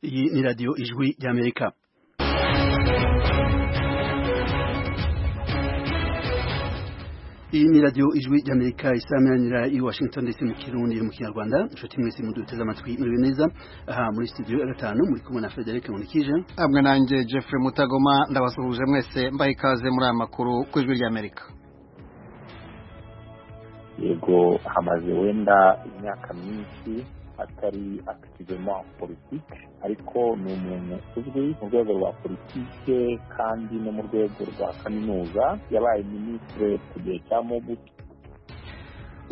Iyi ni radiyo ijwi ry'Amerika. Iyi ni radiyo ijwi ry'Amerika isameranira i Washington DC mu Kirundi mu Kinyarwanda. Inshuti mwese muduteze amatwi muri neza. Aha muri studio ya gatanu muri kumwe na Frederic Munikije. Amwe nanjye Jeffrey Mutagoma ndabasuhuje mwese mbaye ikaze muri aya makuru ku ijwi ry'Amerika. Yego hamaze wenda imyaka myinshi atari akitivema politiki ariko ni umuntu uzwi mu rwego rwa politike kandi no mu rwego rwa kaminuza yabaye minisitire ku gihe cya mobutu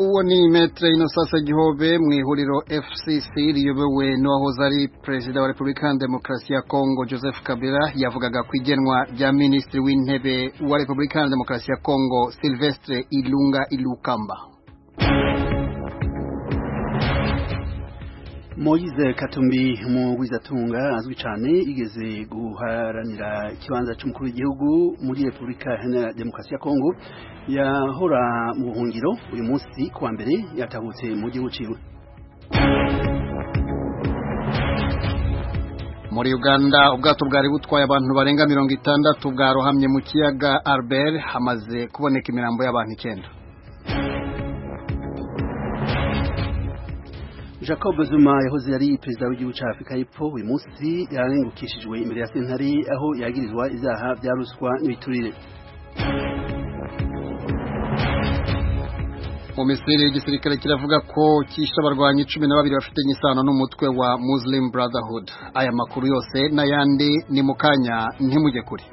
uwo ni metere inosasa gihobe mu ihuriro fcc riyobowe n'uwahoze ari perezida wa repubulika ya demokarasi ya kongo joseph kabila yavugaga ku igenwa rya minisitiri w'intebe wa repubulika ya demokarasi ya kongo silvestre ilunga ilukamba Moise Katumbi mugwizatunga azwi cyane igeze guharanira ikibanza cy'umukuru w'igihugu muri Repubulika Iharanira Demokarasi ya Kongo yahora mu buhungiro uyu munsi kuwa mbere yatahutse mu gihugu ciwe muri uganda ubwato bwari butwaye abantu barenga mirongo itandatu bwarohamye mu kiyaga Albert hamaze kuboneka imirambo y'abantu icyenda Jacob Zuma yahoze ari perezida w'igihugu cya Afurika y'Epfo uyu munsi yarengukishijwe imbere ya sentare aho yagirizwa izaha bya ruswa n'ibiturire mu misiri igisirikare kiravuga ko cyishe abarwanyi cumi na babiri bafitanye isano n'umutwe wa Muslim Brotherhood aya makuru yose n'ayandi ni mu kanya ntimujye kure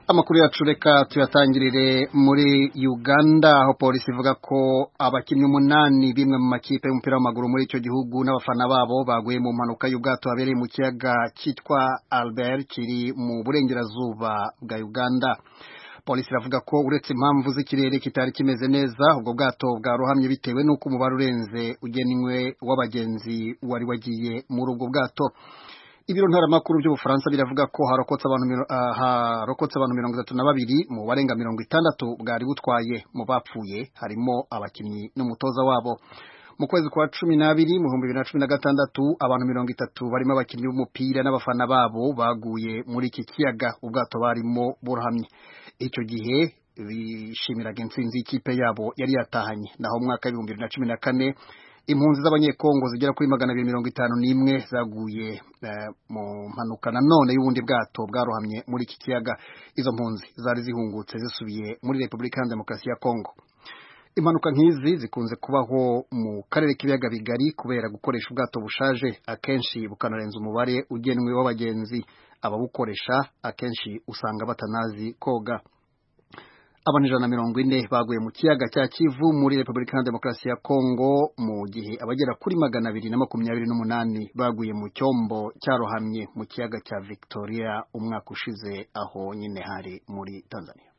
amakuru yacu reka tuyatangirire muri uganda aho polisi ivuga ko abakinnyi umunani bimwe mu makipe y'umupira w'amaguru muri icyo gihugu n'abafana babo baguye mu mpanuka y'ubwato habereye mu kiyaga cyitwa albert kiri mu burengerazuba bwa uganda polisi iravuga ko uretse impamvu z'ikirere kitari kimeze neza ubwo bwato bwarohamye bitewe n'uko umubare urenze ugenwe w'abagenzi wari wagiye muri ubwo bwato ibiro ntaramakuru by'ubufaransa biravuga ko harokotse abantu uh, harokotse abantu mirongo itatu na babiri mu barenga mirongo itandatu bwari butwaye mu bapfuye harimo abakinnyi n'umutoza wabo mu kwezi kwa cumi n'abiri mu bihumbi bibiri na cumi na gatandatu abantu mirongo itatu barimo abakinnyi b'umupira n'abafana babo baguye muri iki kiyaga ubwato barimo burahamye icyo gihe bishimiraga intsinzi y'ikipe yabo yari yatahanye naho mu mwaka w'ibihumbi bibiri na cumi na kane impunzi z'abanyekongo zigera kuri magana abiri mirongo itanu n'imwe zaguye mu mpanuka nanone y'ubundi bwato bwarohamye muri iki kiyaga izo mpunzi zari zihungutse zisubiye muri repubulika ya demokarasi ya kongo impanuka nk'izi zikunze kubaho mu karere k'ibiyaga bigari kubera gukoresha ubwato bushaje akenshi bukanarenza umubare ugenwe w'abagenzi ababukoresha akenshi usanga batanazi koga abantu ijana na mirongo ine baguye mu kiyaga cya kivu muri repubulika ya demokarasi ya kongo mu gihe abagera kuri magana abiri na makumyabiri n'umunani baguye mu cyombo cyarohamye mu kiyaga cya victoria umwaka ushize aho nyine hari muri tanzania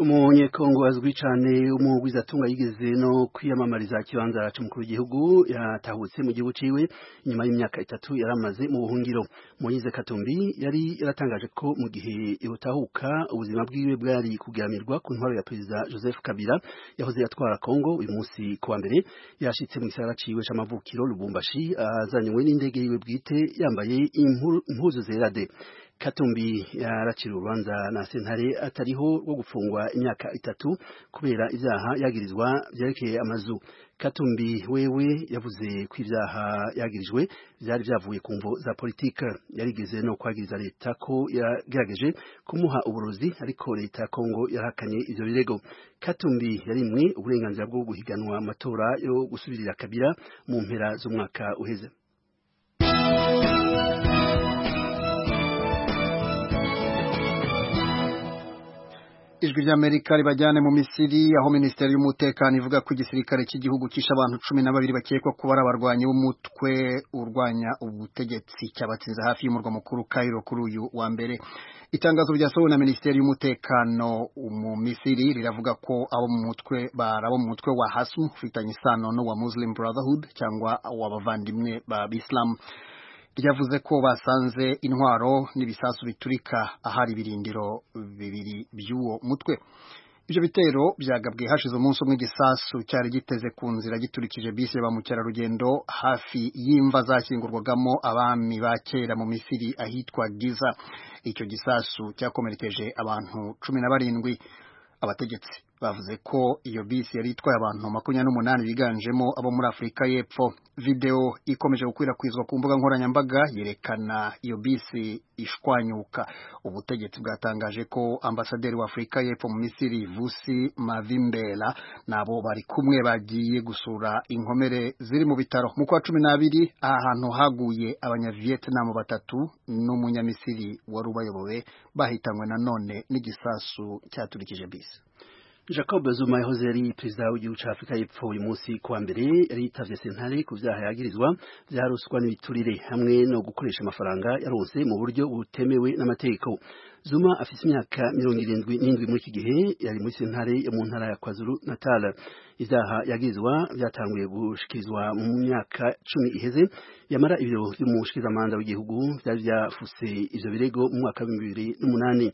umunyekongo azwi cyane umugwizatunga yigeze no kwiyamamariza kibanza cy'umukuru w'igihugu yatahutse mu gihugu ciwe nyuma y'imyaka itatu yaramaze mu buhungiro moyize katumbi yari yaratangaje ko mu gihe ibutahuka ubuzima bwiwe bwari kugamirwa ku ntwaro ya perezida joseph kabila yahoze atwara kongo uyu munsi kuwa mbere yashitse mu gisagara ciwe c'amavukiro lubumbashi azanywe n'indege yiwe bwite yambaye impuzu zerade katumbi yaracira urubanza na sentare atariho rwo gufungwa imyaka itatu kubera ibyaha yagirizwa byerekeye amazu katumbi wewe yavuze ko ibyaha yagirijwe byari byavuye ku mvo za politike yarigeze no kwagiriza leta ko yagerageje kumuha uburozi ariko leta ya kongo yarahakanye ibyo birego katumbi yarimwe uburenganzira bwo guhiganwa amatora yo gusubirira kabira mu mpera z'umwaka uheze ijwi ry'amerika ribajyane mu misiri aho minisiteri y'umutekano ivuga ko igisirikare cy'igihugu cyishe abantu cumi na babiri bakekwa kuba ari abarwanyi b'umutwe urwanya ubutegetsi cyabatsinze hafi y'umurwa mukuru Cairo kuri uyu wa mbere itangazo ryasohowe na minisiteri y'umutekano mu misiri riravuga ko abo mu mutwe bari abo mu mutwe wa hasmu ufitanye isano n'uwa muslim brotherhood cyangwa w'abavandimwe b'abisilamu ryavuze ko basanze intwaro n'ibisasu biturika ahari ibirindiro bibiri by'uwo mutwe ibyo bitero byagabwe hashize umunsi umwe igisasu cyari giteze ku nzira giturikije bisi ba mukerarugendo hafi y'imva zashyingurwagamo abami ba kera mu misiri ahitwa giza icyo gisasu cyakomerekeje abantu cumi na barindwi abategetsi bavuze ko iyo bisi yari itwaye abantu makumyabiri n'umunani biganjemo abo muri afurika y'epfo videwo ikomeje gukwirakwizwa ku mbuga nkoranyambaga yerekana iyo bisi ishwanyuka ubutegetsi bwatangaje ko ambasaderi wa afurika y'epfo mu misiri vusi mavimbera nabo bari kumwe bagiye gusura inkomere ziri mu bitaro mu kwa cumi n'abiri aha hantu haguye abanyavietinamu batatu n'umunyamisiri wari ubayobowe bahitanywe nanone n'igisasu cyaturikije bisi Jacob Zuma yahoze ari perezida w'igihugu cya Afurika y'Epfo uyu munsi kuwa mbere yari yitavye sentare ku vyaha yagirizwa vya ruswa n'ibiturire hamwe no gukoresha amafaranga yaronse mu buryo butemewe n'amategeko Zuma afise imyaka mirongo irindwi n'indwi muri iki gihe yari muri sentare yo mu ntara ya KwaZulu Natal ivyaha yagirizwa vyatanguye gushikirizwa mu myaka cumi iheze yamara ibiro vy'umushikiramanda w'igihugu vyari vyafuse ivyo birego mu mwaka wa bibiri n'umunani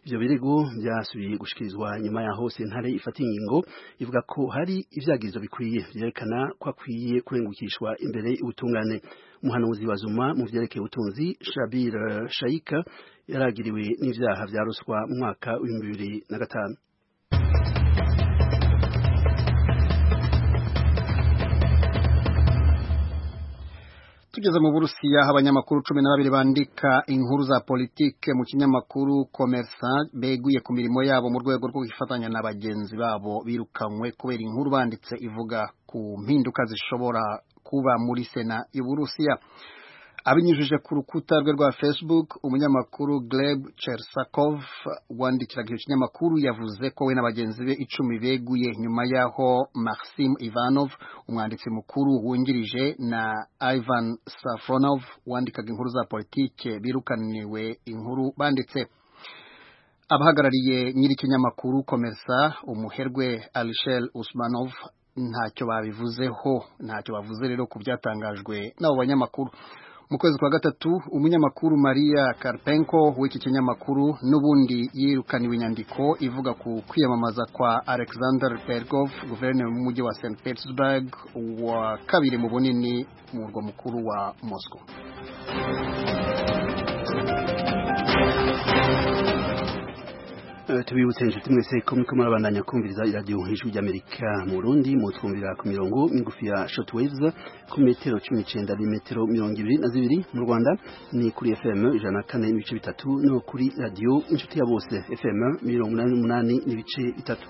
ivyo birego vyasubiye gushikirizwa nyuma yaho sentare ifata ingingo ivuga ko hari ivyagizo bikwiye vyerekana ko akwiye kurengukishwa imbere y'ubutungane umuhanuzi wa Zuma mu vyerekeye ubutunzi Shabir Shaika yaragiriwe n'ivyaha vya ruswa mu mwaka w'ibihumbi bibiri na gatanu tugeze mu burusiya aho abanyamakuru cumi na babiri bandika inkuru za politike mu kinyamakuru komersa beguye ku mirimo yabo mu rwego rwo gufatanya na bagenzi babo birukanywe kubera inkuru banditse ivuga ku mpinduka zishobora kuba muri sena y'uburusiya abinyujije ku rukuta rwe rwa facebook umunyamakuru greb chersakov wandikiraga icyo kinyamakuru yavuze ko we na bagenzi be icumi beguye nyuma yaho maxim ivanov umwanditsi mukuru wungirije na ivan safronov wandikaga inkuru za politike birukaniwe inkuru banditse abahagarariye nyiri ikinyamakuru komersa umuherwe alishel usmanov ntacyo babivuzeho ntacyo bavuze rero ku byatangajwe n'abo banyamakuru mu kwezi kwa gatatu umunyamakuru Maria Karpenko w'iki kinyamakuru n'ubundi yirukaniwe inyandiko ivuga ku kwiyamamaza kwa Alexander Pergov guverineri w'umujyi wa St Petersburg wa kabiri mu bunini mu murwa mukuru wa Moscow tubibutse inshuti mwese ko muriko murabandanya kumviriza iradiyo nk'ijwi ry'amerika mu burundi mutwumvira ku mirongo migufi ya shortwaves ku metero cumi n'icenda n'imetero mirongo ibiri na zibiri mu rwanda ni kuri fm ijana na kane n'ibice bitatu no kuri radiyo inshuti ya bose fm mirongo inani n'umunani n'ibice bitatu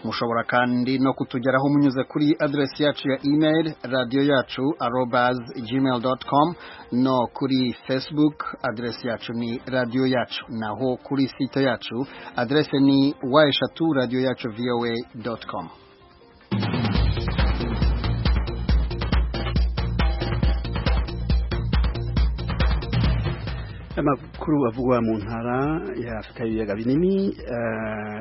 mushobora kandi no kutugeraho munyuze kuri aderesi yacu ya email radiyo yacu arobas gmail com no kuri facebook aderesi yacu ni radiyo yacu naho kuri site yacu aderesi ni wa eshatu radiyo yacu voa com amakuru avugwa mu ntara ya afurika y'ibiyaga binini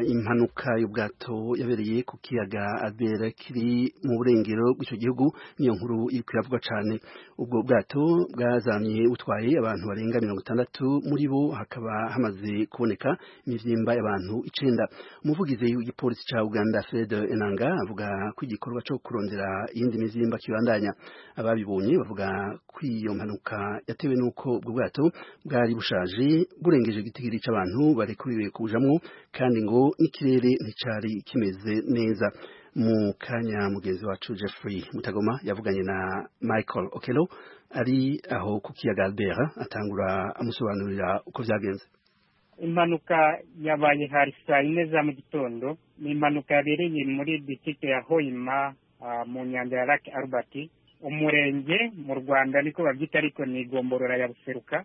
impanuka y'ubwato yabereye ku kiyaga abera kiri mu burengero bw'icyo gihugu niyo nkuru iravugwa cyane ubwo bwato bwazamye butwaye abantu barenga mirongo itandatu muri bo hakaba hamaze kuboneka imibyimba y'abantu icenda umuvugizi w'igipolisi cya uganda fred enanga avuga ko igikorwa cyo kurondera iyindi mibyimba kibandanya ababibonye bavuga ko iyo mpanuka yatewe n'uko ubwo bwato bwa bwari bushaje burengeje igitigiri cy'abantu barekuriwe kujamwo kandi ngo n'ikirere nticari kimeze neza mu kanya mugenzi wacu Jeffrey Mutagoma yavuganye na Michael Okelo ari aho ku kiyaga Albert atangura amusobanurira uko byagenze impanuka yabaye hari saa yine za mu gitondo ni impanuka yabereye muri distrikte ya Hoima uh, mu nyanja ya Lake Albert umurenge mu rwanda niko babyita ariko ni igomborora ya buseruka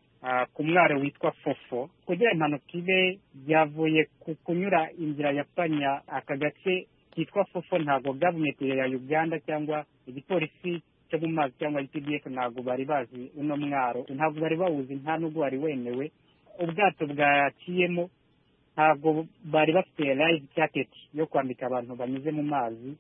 ku mwaro witwa fofo kugira impanuka ibe byavuye ku kunyura inzira ya panya aka gace kitwa fofo ntabwo gavumenti ya uganda cyangwa igipolisi cyo mu mazi cyangwa ipdf ntabwo bari bazi uno mwaro ntabwo bari bawuzi nta nubwo wari wemewe ubwato bwaciyemo ntabwo bari bafite live jacket yo kwambika abantu banyuze mu mazi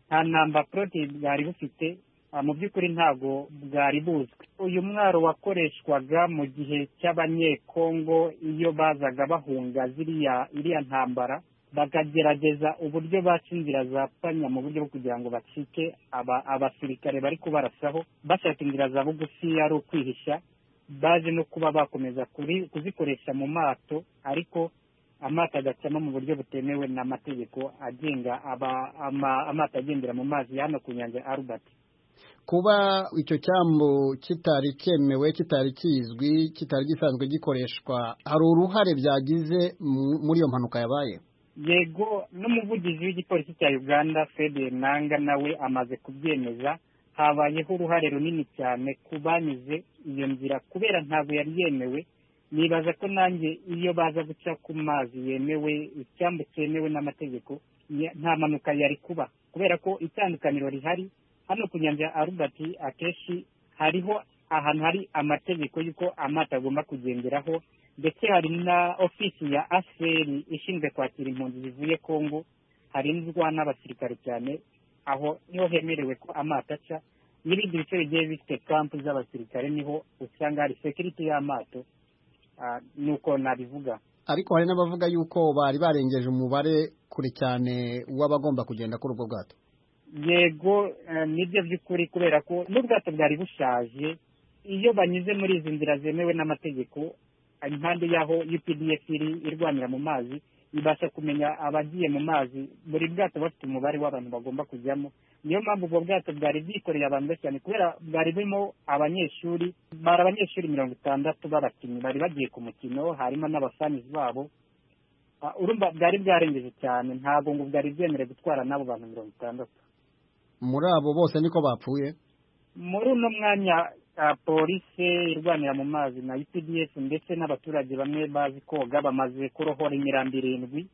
nta namba porote bwari bufite mu by'ukuri ntabwo bwari buzwi uyu mwaro wakoreshwaga mu gihe cy'abanyekongo iyo bazaga bahunga ziriya iriya ntambara bakagerageza uburyo baca inzira za panya mu buryo bwo kugira ngo bacike abasirikare bari kubarasaho bashaka inzira za bugufi ari ukwihisha baje no kuba bakomeza kuzikoresha mu mato ariko amato agacamo mu buryo butemewe n'amategeko agenga amato agendera mu mazi hano ku nyanja arubati kuba icyo cyambu kitari cyemewe kitari kizwi kitari gisanzwe gikoreshwa hari uruhare byagize muri iyo mpanuka yabaye yego n'umuvugizi w'igipolisi cya uganda fede nanga nawe amaze kubyemeza habayeho uruhare runini cyane ku banyuze iyo nzira kubera ntabwo yari yemewe nibaza ko nanjye iyo baza guca ku mazi yemewe icyambu cyemewe n'amategeko nta mpanuka yari kuba kubera ko itandukaniro rihari hano ku nyanja ya arubati akenshi hariho ahantu hari amategeko y'uko amato agomba kugenderaho ndetse hari na ofisi ya aseri ishinzwe kwakira impunzi zivuye kongo harinzwa n'abasirikare cyane aho niho hemerewe ko amato aca n'ibindi bice bigiye bifite kampu z'abasirikare niho usanga hari sekiriti y'amato nuko nabivuga ariko hari n'abavuga yuko bari barengeje umubare kure cyane w'abagomba kugenda kuri ubwo bwato yego nibyo by'ukuri kubera ko n'ubwato bwari bushaje iyo banyuze muri izi nzira zemewe n'amategeko impande y'aho updf iri irwanira mu mazi ibasha kumenya abagiye mu mazi buri bwato bafite umubare w'abantu bagomba kujyamo niyo mpamvu ubwo bwato bwari bwikoreye abantu benshi cyane kubera bwari burimo abanyeshuri bari abanyeshuri mirongo itandatu b'abakinnyi bari bagiye ku mukino harimo n'abafanizi babo urumva bwari bwarengeje cyane ntabwo ngo bwari bwemerewe gutwara n'abo bantu mirongo itandatu muri abo bose niko bapfuye muri uno mwanya polisi irwanira mu mazi na UPDF ndetse n'abaturage bamwe bazi koga bamaze kurohora imirambi irindwi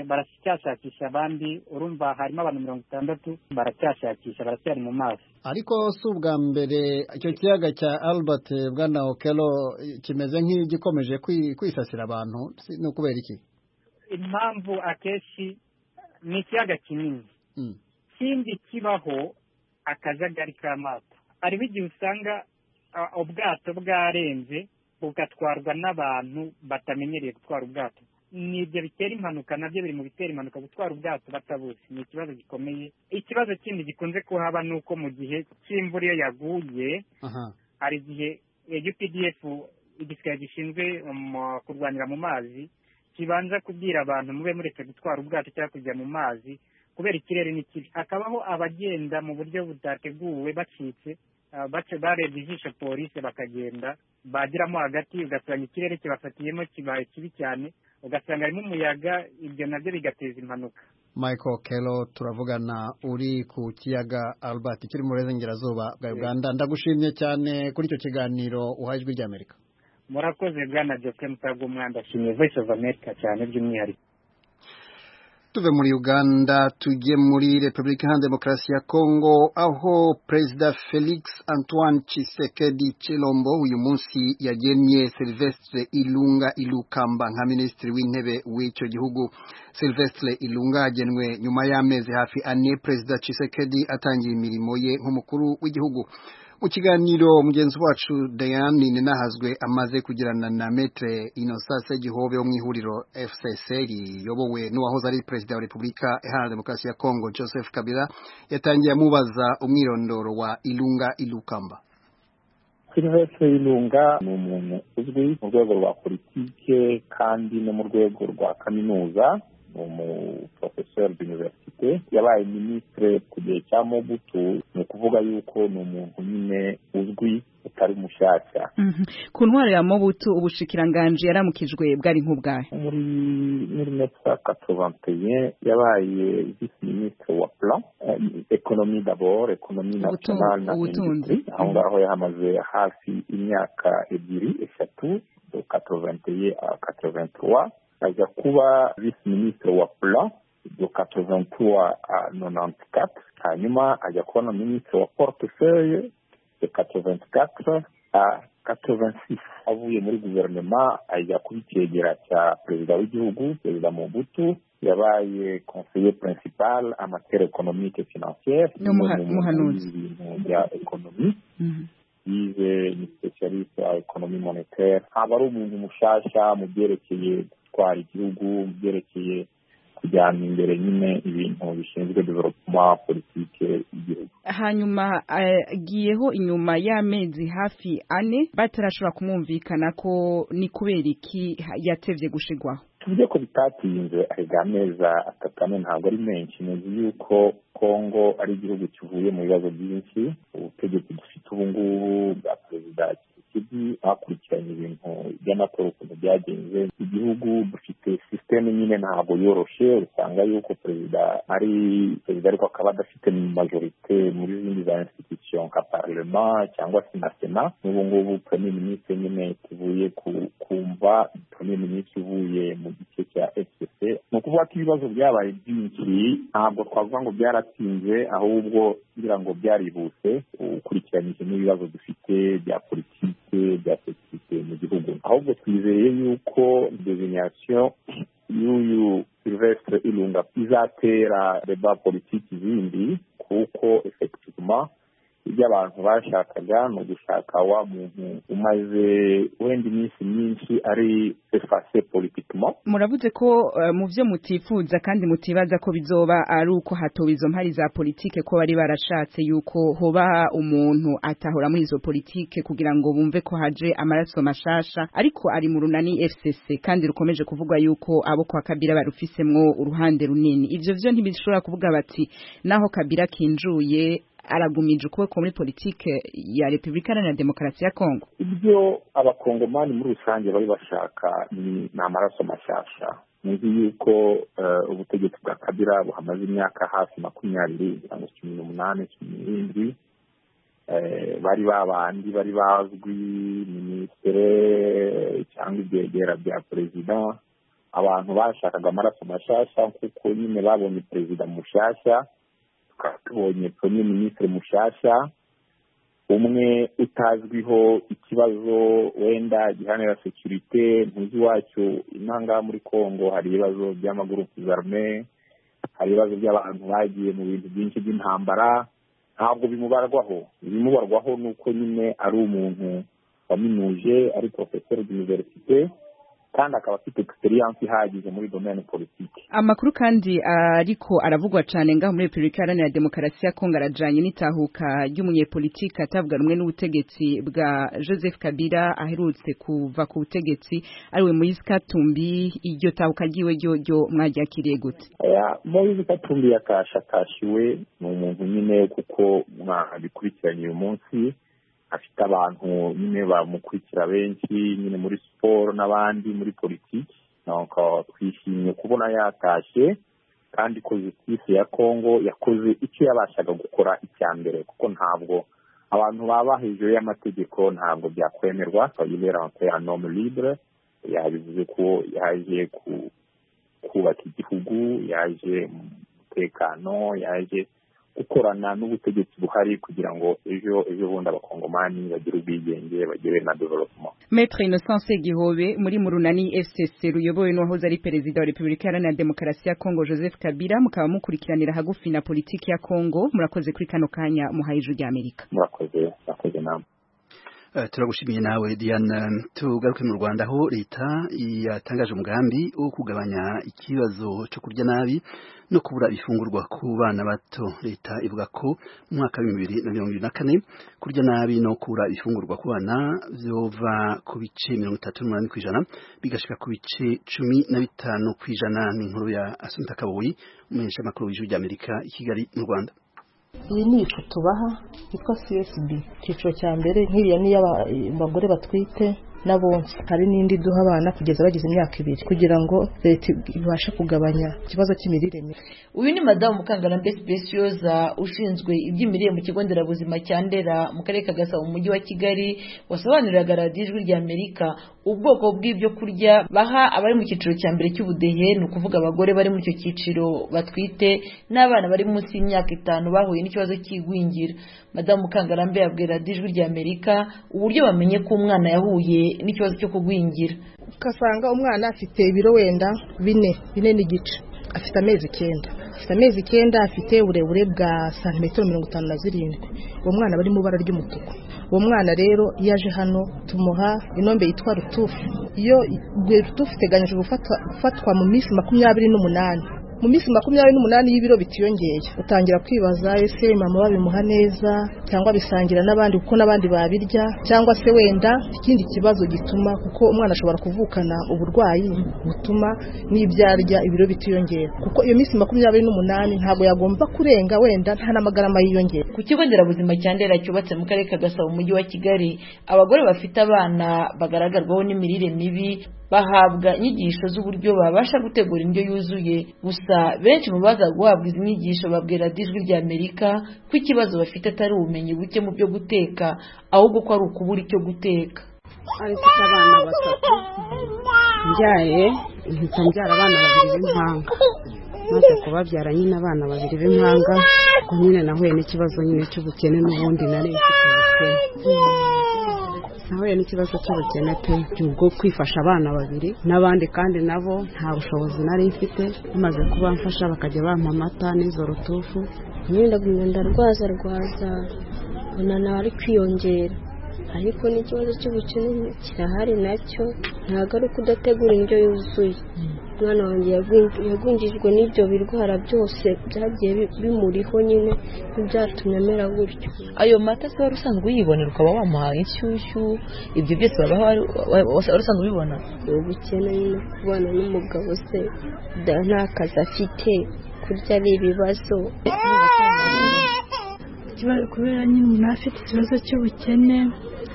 baracyashakisha abandi urumva harimo abantu mirongo itandatu baracyashakisha baracyari mu mazi ariko si ubwa mbere icyo kiyaga cya albert bwana okero kimeze nk'igikomeje kwisasira abantu ni ukubera iki impamvu akenshi ni ikiyaga kinini ikindi kibaho akajagari k'amato hariho igihe usanga ubwato bwarenze bugatwarwa n'abantu batamenyereye gutwara ubwato ni ibyo bitera impanuka nabyo biri mu bitera impanuka gutwara ubwato batabuzi ni ikibazo gikomeye ikibazo kindi gikunze kuhaba ni uko mu gihe cy'imvura iyo yaguye hari igihe updf igisirikare gishinzwe kurwanira mu mazi kibanza kubwira abantu mube mureke gutwara ubwato cyangwa kujya mu mazi kubera ikirere ni kibi hakabaho abagenda mu buryo butateguwe bacitse barebye ijisho polisi bakagenda bagiramo hagati ugasanga ikirere kibafatiyemo kibaye kibi cyane ugasanga harimo umuyaga ibyo nabyo bigateza impanuka michael kero turavugana uri ku kiyaga albert kiri mu burengerazuba bwa uganda ndagushimye cyane kuri icyo kiganiro uhaye ijwi ry'amerika murakoze bwana joke mutago umwanda ashimye voice of america cyane by'umwihariko tuve muri uganda tujye muri repubulika iharanira demokarasi ya kongo aho perezida felix antoine Tshisekedi Chilombo uyu munsi yagennye silvestre ilunga ilukamba nka minisitiri w'intebe w'icyo gihugu silvestre ilunga agenwe nyuma y'amezi hafi ane perezida Tshisekedi atangiye imirimo ye nk'umukuru w'igihugu mu kiganiro mugenzi wacu Diane ninahazwe amaze kugirana na metre inosase gihobe wo mu ihuriro FCCR yobowe n'uwahoze ari perezida wa Repubulika Iharanira Demokarasi ya Kongo Joseph Kabila yatangiye amubaza umwirondoro wa Ilunga Ilukamba silvestre ilunga ni umuntu uzwi mu rwego rwa politike kandi no mu rwego rwa kaminuza ni umuporofeseri d'universite yabaye minisitire ku gihe cya mobutu ni ukuvuga yuko ni umuntu nyine uzwi utari mushyashya ku ntwaro ya mobutu ubushikiranganje yaramukijwe bwari nk'ubwahe muri mille neuf cent quatre-vingt-un yabaye visi minisitire wa plan ekonomi dabord ekonomi nationale na industrie aho ngaho yahamaze hafi imyaka ebyiri eshatu quatre-vingt-un quatre-vingt-trois aza kuba visi minisitiri wa plan do katovantuwa nonante katre hanyuma ajya kuba na minisitiri wa portefeuille de katovanti katre a katovansi avuye muri guverinoma ajya kuba icyegera cya perezida w'igihugu perezida mobutu yabaye conseiller principal amatere economique financiere ni umuhanuzi w'ibintu bya ekonomi yize ni specialiste ya ekonomi monetaire aba ari umuntu mushasha mu byerekeye gutwara igihugu mu byerekeye kujyana imbere nyine ibintu bishinzwe developuma politike y'igihugu hanyuma agiyeho inyuma y'amezi hafi ane batarashobora kumwumvikana ko ni kubera iki yatevye gushigwaho tuvuge ko bitatinze arega ameza atatu ane ntabwo ari menshi nzi yuko kongo ari igihugu kivuye mu bibazo byinshi ubutegetsi dufite ubu ngubu bwa perezida kibi bakurikiranye ibintu by'amatora ukuntu byagenze igihugu dufite sisiteme nyine ntabwo yoroshe usanga yuko perezida ari perezida ariko akaba adafite majorite muri zindi za institution nka parlema cyangwa se na sena n'ubu ngubu premier ministre nyine tuvuye kumva premier ministre uvuye mu gice cya fcc ni ukuvuga ko ibibazo byabaye byinshi ntabwo twavuga ngo byaratinze ahubwo kugira ngo byaributse ukurikiranyije n'ibibazo dufite bya politike bya sekirite mu gihugu ahubwo twizeye yuko devinyasiyo y'uyu silvestre irunga izatera reba politiki zindi kuko efekitivuma ibyo abantu bashakaga ni ugushaka wa muntu umaze wenda iminsi myinshi ari efase politikimo muravuze ko eh, mu byo mutifuza kandi mutibaza ko bizoba ari uko hatowe izo mpari za politike ko bari barashatse yuko hoba umuntu atahora muri izo politike kugira ngo bumve ko haje amaraso mashasha ariko ari mu runani FCC kandi rukomeje kuvugwa yuko abo kwa Kabila barufisemwo uruhande runini ivyo vyo ntibishobora kuvuga bati naho Kabila kinjuye aragumije ukuboko muri politike ya repubulika iharanira demokarasi ya kongo ibyo abakongomani muri rusange bari bashaka ni ni amaraso mashyashya nzi yuko ubutegetsi bwa kabira buhamaze imyaka hafi makumyabiri kugira ngo cumi n'umunani cumi n'irindwi bari babandi bari bazwi minisitire cyangwa ibyegera bya perezida abantu bashakaga amaraso mashyashya kuko nyine babonye perezida mushyashya tubonye premier ministre mushasha umwe utazwiho ikibazo wenda gihanira sekirite ntuzi wacyo inanga muri kongo hari ibibazo by'amagurupu zarme hari ibibazo by'abantu bagiye mu bintu byinshi by'intambara ntabwo bimubarwaho ibimubarwaho ni uko nyine ari umuntu waminuje ari profesor d'universite kandi akaba afite experience ihagije muri domaine politique amakuru kandi ariko aravugwa cyane ngaho muri repubulika iharanira demokarasi ya kongo arajanye n'itahuka ry'umunyepolitike atavuga rumwe n'ubutegetsi bwa joseph kabila aherutse kuva ku butegetsi ariwe moise katumbi iryo tahuka ryiwe ryo ryo mwaryakiriye gute moise katumbi yakashakashiwe ni umuntu nyine kuko mwabikurikiranye uyu munsi afite abantu nyine bamukurikira benshi nyine muri siporo n'abandi muri politiki twishimiye kubona yatashye kandi ko justice ya kongo yakoze icyo yabashaga gukora icya mbere kuko ntabwo abantu baba hejuru y'amategeko ntabwo byakwemerwa twayibera ya nomu libure yabivuze ko yaje kubaka igihugu yaje mu mutekano yaje gukorana n'ubutegetsi buhari kugira ngo ejo ejo bundi abakongomani bagire ubwigenge bagire na development Maître Innocence Gihobe muri Murunani FCC ruyobowe n'uwahoze ari perezida wa Repubulika Iharanira Demokarasi ya Kongo Joseph Kabila mukaba mukurikiranira hagufi na politiki ya Kongo murakoze kuri kano kanya muhayije rya Amerika murakoze murakoze namwe Uh, turagushimiye nawe Diana tugaruke mu Rwanda aho leta yatangaje umugambi wo kugabanya ikibazo cyo kurya nabi no kubura ifungurwa ku bana bato leta ivuga ko mu mwaka wa 2024 kurya nabi no kubura ifungurwa ku bana byova ku bice 38 kwijana bigashika ku bice 15 kwijana ni inkuru ya Assunta Kaboyi umunyesha makuru w'ijwi ry'Amerika i Kigali mu Rwanda iyi ni ifu tubaha yitwa csb icyiciro cya mbere nk'iriya ni iy'abagore batwite n'abonsa hari n'indi duha abana kugeza bagize imyaka ibiri kugira ngo leta ibashe kugabanya ikibazo cy'imirire mibi uyu ni madamu mukangarambe specioza ushinzwe iby'imirire mu kigo nderabuzima cya ndera mu karere ka gasabo mu mujyi wa kigali wasobanuriraga radiyo ijwi rya amerika ubwoko bw'ibyo kurya baha abari mu cyiciro cya mbere cy'ubudehe ni ukuvuga abagore bari muri icyo cyiciro batwite n'abana bari munsi y'imyaka itanu bahuye n'ikibazo cy'igwingira madamu mukangarambe yabwiye radiyo ijwi rya amerika uburyo bamenye ko umwana yahuye n'ikibazo cyo kugwingira ugasanga umwana afite ibiro wenda bine bine n'igice afite amezi icyenda afite amezi icyenda afite uburebure bwa santimetero mirongo itanu na zirindwi uwo mwana bari mu ibara ry'umutuku uwo mwana rero iyo aje hano tumuha inombe yitwa rutufu iyo rweruta uteganyije gufatwa mu minsi makumyabiri n'umunani mu minsi makumyabiri n'umunani y'ibiro bitiyongeye utangira kwibaza ese mama babimuha neza cyangwa bisangira n'abandi kuko n'abandi babirya cyangwa se wenda ikindi kibazo gituma kuko umwana ashobora kuvukana uburwayi butuma n'ibyarya ibiro bitiyongera kuko iyo minsi makumyabiri n'umunani ntabwo yagomba kurenga wenda nta n'amagarama yiyongera ku kigo nderabuzima cya ndera cyubatse mu karere ka gasabo mu mujyi wa kigali abagore bafite abana bagaragarwaho n'imirire mibi bahabwa inyigisho z'uburyo babasha gutegura indyo yuzuye gusa benshi mu baza guhabwa izi nyigisho babwira ijwi rya amerika ko ikibazo bafite atari ubumenyi buke mu byo guteka ahubwo ko ari ukubura icyo guteka ari mfite abana batatu mbyaye mpita mbyara abana babiri b'impanga maze kubabyara nyine abana babiri b'impanga ubwo nyine nahuye n'ikibazo nyine cy'ubukene n'ubundi nari mfite ubukene nahuye n'ikibazo cy'ubukene pe ubwo kwifasha abana babiri n'abandi kandi nabo nta bushobozi nari mfite bamaze kuba mfasha bakajya bampa amata n'izo rutufu nyine ndarwaza rwaza ubona ari kwiyongera ariko n'ikibazo cy'ubukene kirahari nacyo ntabwo ari uko udategura indyo yuzuye umwana wanjye yagwingijwe n'ibyo birwara byose byagiye bimuriho nyine ntibyatumye amera gutyo ayo mata se wari usanzwe uyibonera ukaba wamuhaye inshyushyu ibyo byose wari usanzwe ubibona ubukene nyine kubana n'umugabo se nta kazi afite kurya ari ibibazo kubera nyine umuntu afite ikibazo cy'ubukene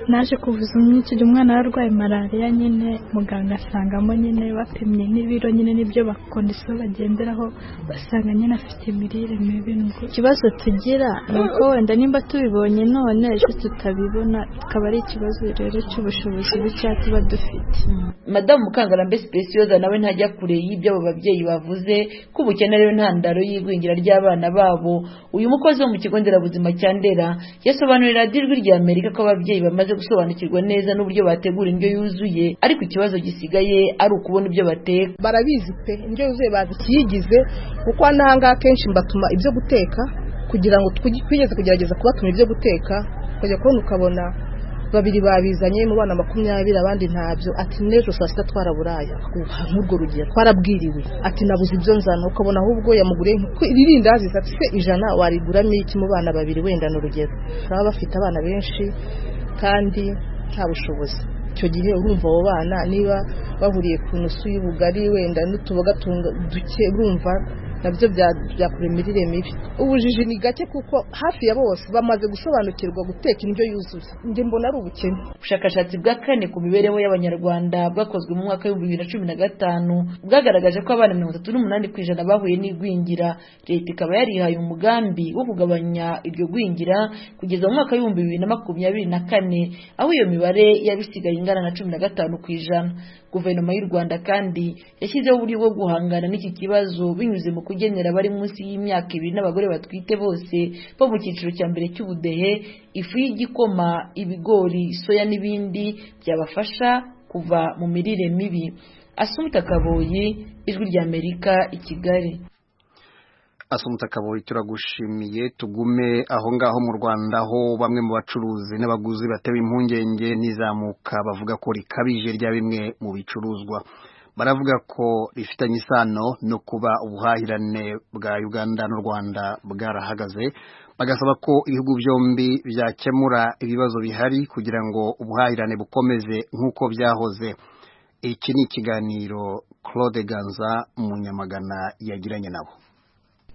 naje kuvuza umwinshi umwana yarwaye malariya nyine muganga asangamo nyine bapimye n'ibiro nyine n'ibyo bakondisiyo bagenderaho basanga nyine afite imirire mibi ikibazo tugira ni uko wenda nimba tubibonye none ejo tutabibona akaba ari ikibazo rero cy'ubushobozi bukeya tuba dufite madamu mukangarambe sipesiyoza nawe ntajya kure y'ibyo abo babyeyi bavuze ko ubukene ari intandaro y'igwingira ry'abana babo uyu mukozi wo mu kigo nderabuzima cya ndera yasobanurira ijwi rya amerika ko ababyeyi bamaze gusobanukirwa neza n'uburyo bategura indyo yuzuye ariko ikibazo gisigaye ari ukubona ibyo bateka barabizi pe indyo yuzuye bazi ikiyigize kuko n'ahangaha akenshi mbatuma ibyo guteka kugira ngo twigeze kugerageza kubatuma ibyo guteka ukajya kubona ukabona babiri babizanye mu bana makumyabiri abandi ntabyo ati n'ejo saa sita twaraburaya nk'urwo rugero twarabwiriwe ati nabuze ibyo nzana ukabona ahubwo yamuguriye iririndazi ati se ijana wariguramo iki mu bana babiri wenda ni urugero baba bafite abana benshi kandi nta bushobozi icyo gihe urumva abo bana niba bahuriye ku nusu y'ubugari wenda n'utuboga duke urumva nabyo byakora imirire mibi ubujiji ni gake kuko hafi ya bose bamaze gusobanukirwa guteka indyo yuzuye njye mbona ari ubukene ubushakashatsi bwa kane ku mibereho y'abanyarwanda bwakozwe mu mwaka w'ibihumbi bibiri na cumi na gatanu bwagaragaje ko abana mirongo itatu n'umunani ku ijana bahuye n'igwingira leta ikaba yarihaye umugambi wo kugabanya iryo gwingira kugeza mu mwaka w'ibihumbi bibiri na makumyabiri na kane aho iyo mibare yaba isigaye ingana na cumi na gatanu ku ijana guverinoma y'u rwanda kandi yashyizeho uburyo bwo guhangana n'iki kibazo binyuze mu kugenera abari munsi y'imyaka ibiri n'abagore batwite bose bo mu cyiciro cya mbere cy'ubudehe ifu y'igikoma ibigori soya n'ibindi byabafasha kuva mu mirire mibi asumuta kaboyi ijwi ry'amerika i kigali asumutse akaboyi turagushimiye tugume aho ngaho mu rwanda aho bamwe mu bacuruzi n'abaguzi batewe impungenge n'izamuka bavuga ko rikabije rya bimwe mu bicuruzwa baravuga ko rifitanye isano no kuba ubuhahirane bwa uganda n'u rwanda bwarahagaze bagasaba ko ibihugu byombi byakemura ibibazo bihari kugira ngo ubuhahirane bukomeze nk'uko byahoze iki ni ikiganiro claude ganza munyamagana yagiranye nabo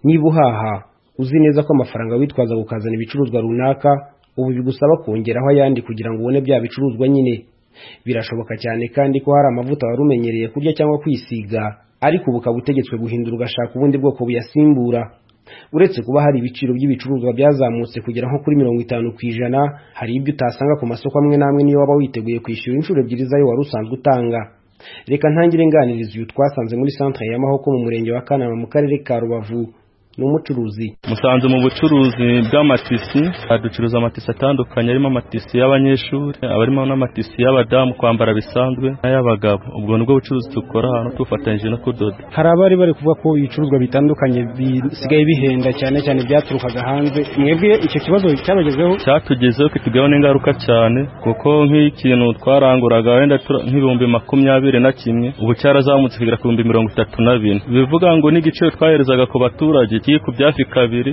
niba uhaha uzi neza ko amafaranga witwaza kukazana ibicuruzwa runaka ubu bigusaba kongeraho ayandi kugira ngo ubone bya bicuruzwa nyine birashoboka cyane kandi ko hari amavuta wari umenyereye kurya cyangwa kwisiga ariko ubu ukaba utegetswe guhindura ugashaka ubundi bwoko buyasimbura uretse kuba hari ibiciro by'ibicuruzwa byazamutse kugera nko kuri mirongo itanu ku ijana hari ibyo utasanga ku masoko amwe n'amwe niyo waba witeguye kwishyura inshuro ebyiri zayo wari usanzwe utanga reka ntangire nganiriza uyu twasanze muri santere ya mahoko mu murenge wa kanama mu karere ka rubavu ni umucuruzi musanze mu bucuruzi bw'amatisi ducuruza amatisi atandukanye arimo amatisi y'abanyeshuri abarimo n'amatisi y'abadamu kwambara bisanzwe n'ay'abagabo ubwo nibwo bucuruzi dukora hano tufatanyije no kudoda hari abari bari kuvuga ko ibicuruzwa bitandukanye bisigaye bihenda cyane cyane byaturukaga hanze mwebwe icyo kibazo cyabagezeho cyatugezeho kitugeho n'ingaruka cyane kuko nk'ikintu twaranguraga wenda nk'ibihumbi makumyabiri na kimwe ubu cyarazamutse kugera ku bihumbi mirongo itatu na bine bivuga ngo n'igiciro twaherezaga ku baturage kiri ku byafi kabiri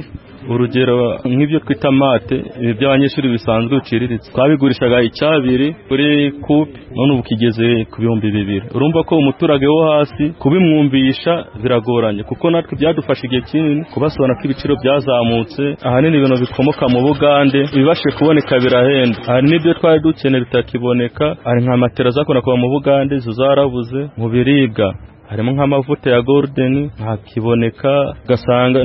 urugero nk'ibyo twita mate ibi by'abanyeshuri bisanzwe biciriritse twabigurishaga icyabiri kuri kupe none ubu kigeze ku bihumbi bibiri urumva ko umuturage wo hasi kubimwumvisha biragoranye kuko natwe byadufashe igihe kinini kubasobanura ko ibiciro byazamutse ahanini ibintu bikomoka mu bugande ibibashije kuboneka birahenda hari n'ibyo twari dukeneye bitakiboneka hari nka matera zakunda kuva mu bugande izo zarabuze mu biribwa harimo nk'amavuta ya goludeni ntakiboneka ugasanga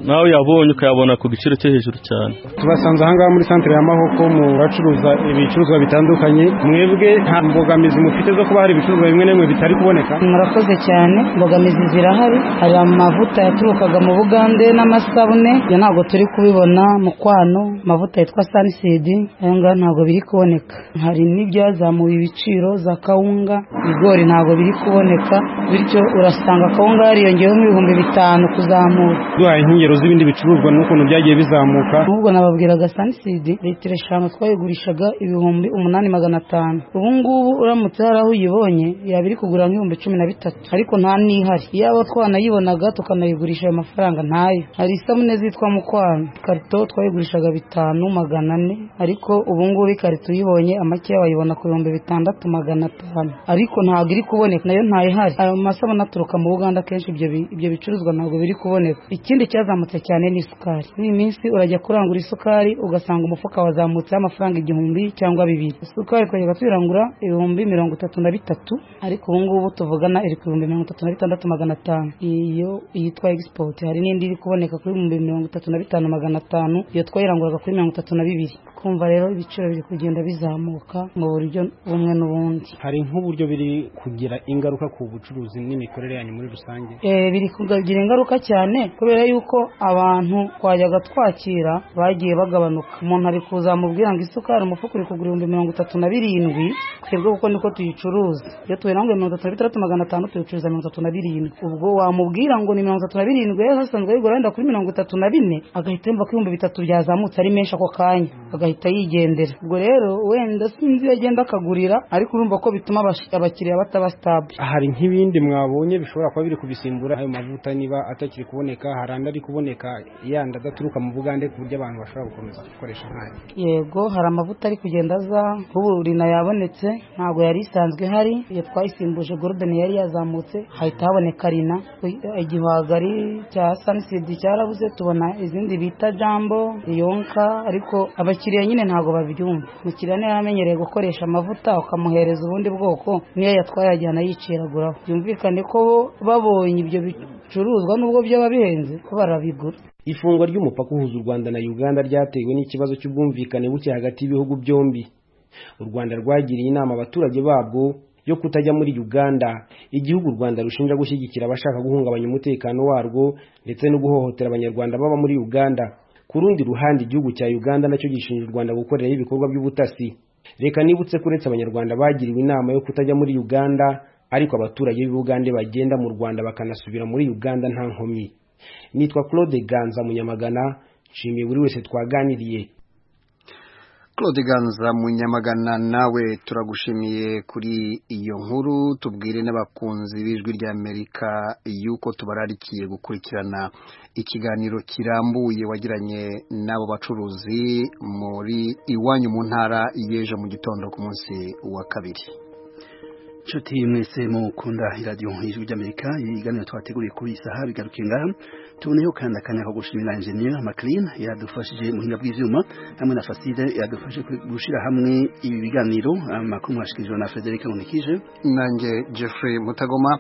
nawe yabonye ukayabona ku giciro cyo hejuru cyane tubasanze ahangaha muri santire ya mahoko mu bacuruza ibicuruzwa bitandukanye mwebwe nta mbogamizi mufite zo kuba hari ibicuruzwa bimwe na bimwe bitari kuboneka murakoze cyane imbogamizi zirahari hari amavuta yaturukaga mu bugande n'amasabune ibyo ntabwo turi kubibona mu kwano amavuta yitwa sanisidi aya ngaya ntabwo biri kuboneka hari n'ibyazamuye ibiciro za kawunga ibigori ntabwo biri kuboneka bityo urasanga akawunga yariyongeyeho ibihumbi bitanu kuzamuka duhaye inkengero z'ibindi bicuruzwa n'ukuntu byagiye bizamuka ahubwo nababwiraga sanisidi litiro eshanu twayigurishaga ibihumbi umunani magana atanu ubu ngubu uramutse hari aho uyibonye yaba iri kugura nk'ibihumbi cumi na bitatu ariko nta n'ihari iyaba twanayibonaga tukanayigurisha ayo mafaranga ntayo hari isabune zitwa mukwano ikarito twayigurishaga bitanu magana ane ariko ubu ngubu ikarito uyibonye amakeya wayibona ku bihumbi bitandatu magana atanu ariko ntabwo iri kuboneka nayo ntayihari ayo amasabune aturuka mu buganda akenshi ibyo bicuruzwa ntabwo biri kuboneka ikindi cyazamutse cyane ni isukari ni minsi urajya kurangura isukari ugasanga umufuka wazamutseho amafaranga igihumbi cyangwa bibiri isukari twajyaga tuyirangura ibihumbi mirongo itatu na bitatu ariko ubu ngubu tuvugana iri ku bihumbi mirongo itatu na bitandatu magana atanu iyo yitwa egisipoti hari n'indi iri kuboneka kuri ibihumbi mirongo itatu na bitanu magana atanu iyo twayiranguraga kuri mirongo itatu na bibiri kumva rero ibiciro biri kugenda bizamuka mu buryo bumwe n'ubundi hari nk'uburyo biri kugira ingaruka ku bucuruzi n'imikorere yanyu muri rusange biri kugira ingaruka cyane kubera yuko abantu twajyaga twakira bagiye bagabanuka umuntu ari kuzamubwira ngo isukari umufuka uri kugura ibihumbi mirongo itatu na birindwi twebwe kuko niko tuyicuruza iyo tuyiranguye mirongo itatu na bitandatu magana atanu tuyicuruza mirongo itatu na birindwi ubwo wamubwira ngo ni mirongo itatu na birindwi yari asanzwe ayigura wenda kuri mirongo itatu na bine agahita yumva ko ibihumbi bitatu byazamutse ari menshi ako kanya agahita yigendera ubwo rero wenda sinzi iyo agenda akagurira ariko urumva ko bituma abakiriya bataba sitabu hari nk'ibindi mwabonye bishobora kuba biri kubisimbura ayo mavuta niba atakiri kuboneka hari andi ari kuboneka yandi adaturuka mu bugande ku buryo abantu bashobora gukomeza gukoresha nkayo yego hari amavuta ari kugenda aza nk'ubu rina yabonetse ntabwo yari isanzwe ihari iyo twayisimbuje gorudeni yari yazamutse hahita haboneka rina igihwagari cya sanisidi cyarabuze tubona izindi bita jambo yonka ariko abakiriya nyine ntabwo babyumva umukiriya niba yaramenyereye gukoresha amavuta ukamuhereza ubundi bwoko niyo yatwaye yajyana yiciraguraho byumvikane ko babonye ibyo bicuruzwa nubwo byaba bihenze ko barabigura ifungwa ry'umupaka uhuza u rwanda na uganda ryatewe n'ikibazo cy'ubwumvikane buke hagati y'ibihugu byombi u rwanda rwagiriye inama abaturage babwo yo kutajya muri uganda igihugu u rwanda rushinja gushyigikira abashaka guhungabanya umutekano warwo ndetse no guhohotera abanyarwanda baba muri uganda ku rundi ruhande igihugu cya uganda nacyo gishinja u rwanda gukoreraho ibikorwa by'ubutasi reka nibutse ko uretse abanyarwanda bagiriwe inama yo kutajya muri uganda ariko abaturage b'ubugande bagenda mu rwanda bakanasubira muri uganda nta nkomyi nitwa claude ganza munyamagana nshimiye buri wese twaganiriye claude ganza munyamagana nawe turagushimiye kuri iyo nkuru tubwire n'abakunzi b'ijwi ry'amerika yuko tubararikiye gukurikirana ikiganiro kirambuye wagiranye n'abo bacuruzi muri iwanyu mu ntara y'ejo mu gitondo ku munsi wa kabiri inshuti mwese mukunda iradiyo ijwi ry'amerika ibiganiro twateguriye kuri iyi saha bigaruke ngaha tuboneyeho kandi akanya ko gushimira enjeniyeri makirin yadufashije muhinga bw'ibyuma hamwe na faside yadufashe gushyira hamwe ibi biganiro amakuru mwashikirijwe na frederic nkundikije nanjye jeffrey mutagoma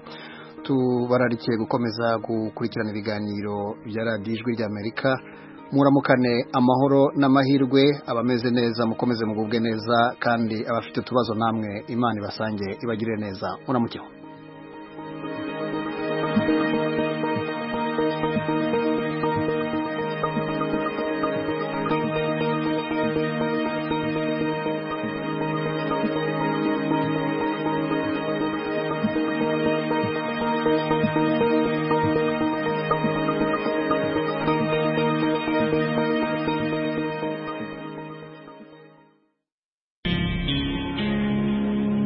tubararikiye gukomeza gukurikirana ibiganiro bya radiyo ijwi ry'amerika muramukane amahoro n'amahirwe abameze neza mukomeze mugubwe neza kandi abafite utubazo namwe imana ibasange ibagirire neza muramukeho